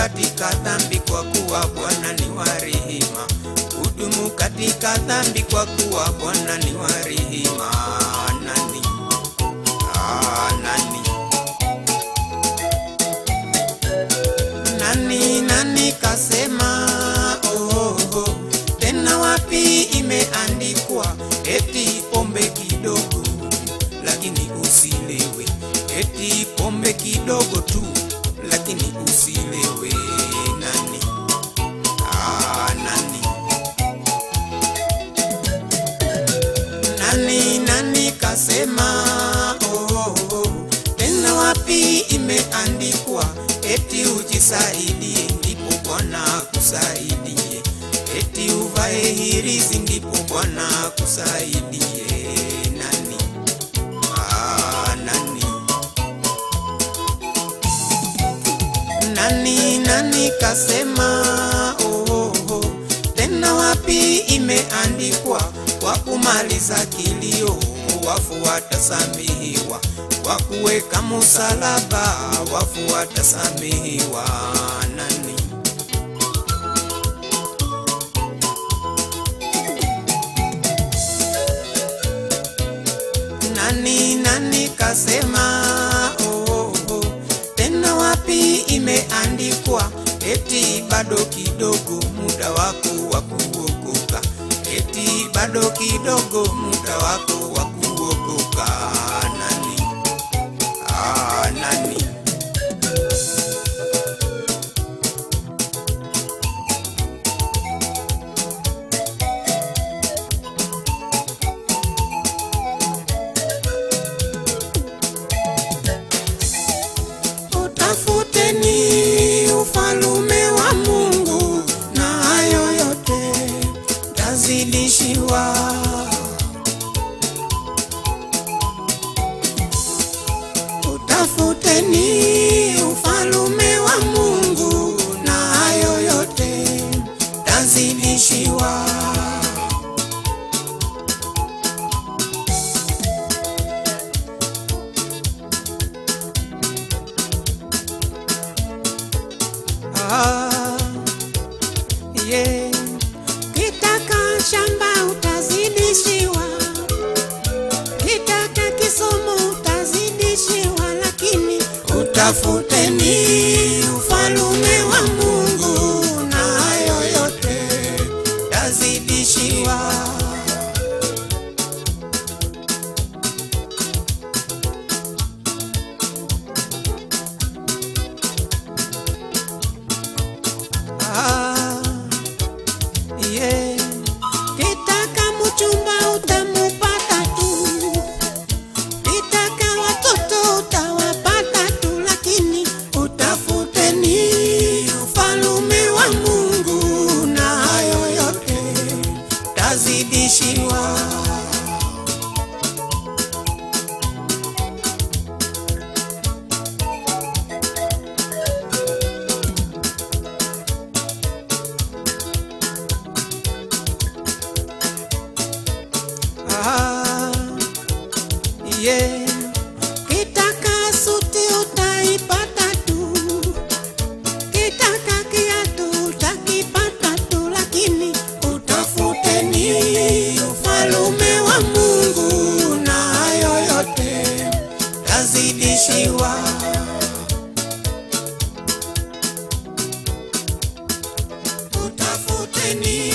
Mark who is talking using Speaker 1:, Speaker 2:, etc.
Speaker 1: katika dhambi, kwa kuwa Bwana ni wa rehema. Hudumu katika dhambi, kwa kuwa Bwana ni wa rehema. Nani? Ah, nani? Nani nani kasema oh, oh, oh. Tena wapi imeandikwa eti pombe kidogo lakini usilewe, eti pombe kidogo tu lakini usilewe. Nani? Ah, nani? Nani nani kasema oh, oh, oh. Tena wapi imeandikwa eti ujisaidie ndipo Bwana akusaidie, eti uvae hirizi ndipo Bwana akusaidie. Nani? Ah, nani? Nani nani kasema oh, oh, oh. Tena wapi imeandikwa kwa kumaliza kilio wafu watasamehewa, kwa kuweka msalaba wafu watasamehewa. Nani? Nani nani kasema oh, oh, oh. Tena wapi imeandikwa eti bado kidogo muda wako wa kuokoka, eti bado kidogo muda wako wa kuokoka. Nani? Ah, nani? Utafuteni ufalume wa Mungu na hayo yote tazidishiwa. Utafuteni ufalume wa Mungu na hayo yote tazidishiwa. Ah, yeah. Kitaka shamba utazidishiwa, kitaka kisomo utazidishiwa, lakini utafuteni ufalume wa Mungu na hayo yote tazidishiwa. Ah, yeah. Kitaka mchumba utamupata tu, kitaka watoto utawapata tu, lakini utafuteni ufalume wa Mungu na hayo yote tazidishiwa. Ah, yeah. Kitaka suti utaipata tu, kitaka kiatu utakipata tu, lakini utafuteni ufalume wa Mungu na hayo yote tazidishiwa. Utafuteni